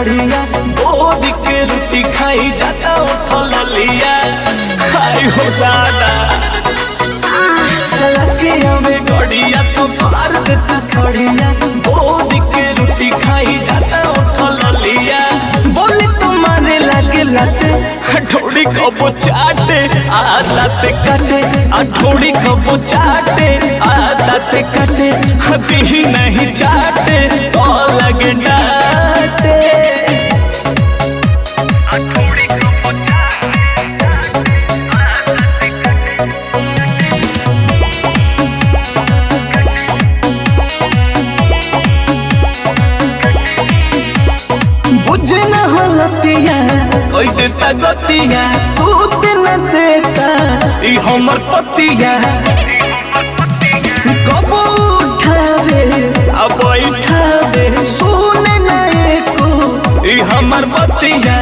सड़िया बोरी के रोटी खाई जाता उठल लिया खाई हो दादा चला के हमें गड़िया तो पार देते सड़िया बोरी के रोटी खाई जाता उठल लिया बोले तुम्हारे लागे लाते हथौड़ी कबो चाटे आदत काटे हथौड़ी कबो चाटे आदत काटे हदी ही नहीं चाटे तो लगे डाटे बुझे न हलतिया कोई देता गतिया सूत न देता ई हमर पतिया कबो उठावे अब बैठावे सुन न एको ई हमर बतिया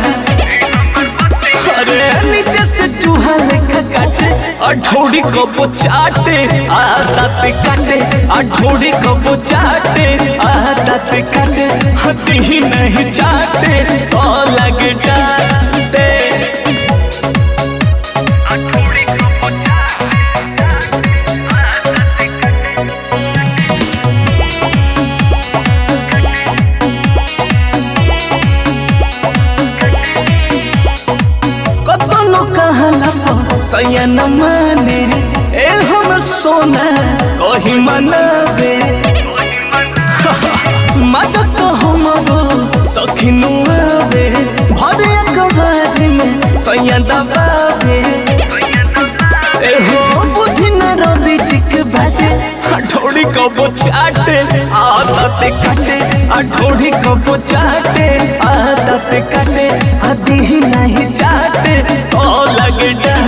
अरे नीचे से चूहा लेखा काटे अठोड़ी कबो चाटे आदत काटे अठोड़ी कबो चाटे आदत काटे हती ही नहीं चाटे तो लगे डांटे कतनो कहला सैया न माने ए हमर सोना कही मनावे मजा तो हमरो सखिनु आवे भरे अखबार में सैया दबावे ए हो बुद्धि न रवि चिक बाजे हठौड़ी कबो चाटे आदत काटे हठौड़ी कबो चाटे आदत काटे आदि ही नहीं चाटे तो लगे डा